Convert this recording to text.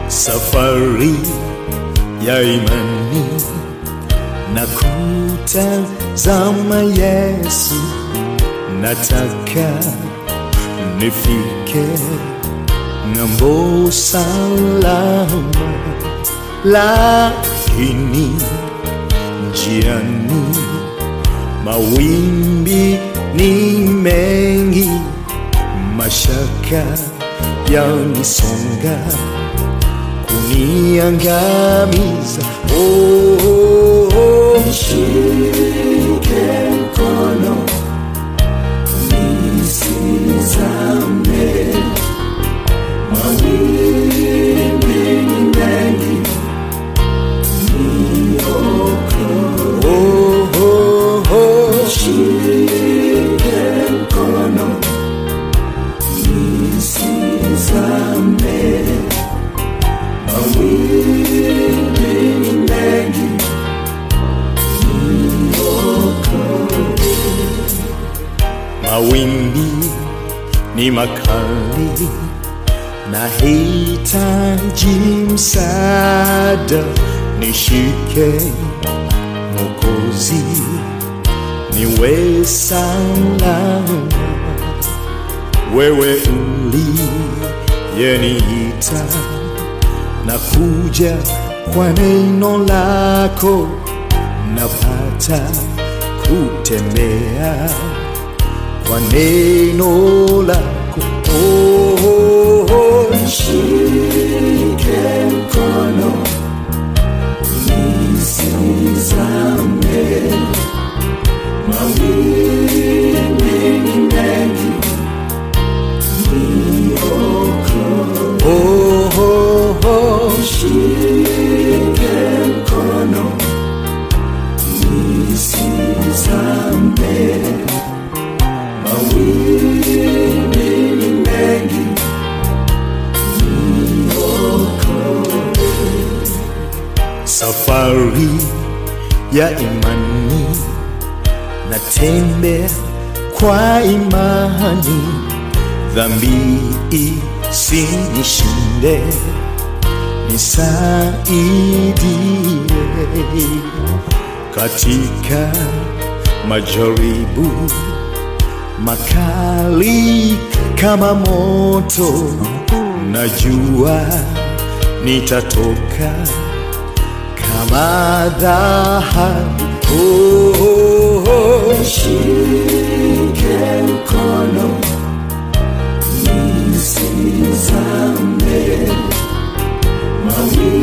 safari ya imani na kutazama Yesu, nataka nifike ng'ambo salama, lakini njiani mawimbi ni mengi, mashaka yanisonga kuniangamiza. Oh, oh, oh. Nishike mkono nisizame, mawimbi ni mengi, niokoe. Oh, oh, oh. Nishike mkono nisizame, mawimbi ni mengi, mawimbi ni makali, nahitaji msaada, nishike Mwokozi, niwe salama. Wewe uliyeniita na kuja kwa neno lako, napata kutembea kwa neno lako. Oh, oh, oh. Nishike mkono nisizame, mawimbi ni mengi, niokoe. Oh, oh, oh. Nishike mkono nisizame, mawimbi ni mengi, safari ya imani, natembea kwa imani, dhambi isinishinde, nisaidie katika majaribu makali kama moto, najua nitatoka kama dhahabu. Oh, oh, oh. Nishike mkono nisizame, mawimbi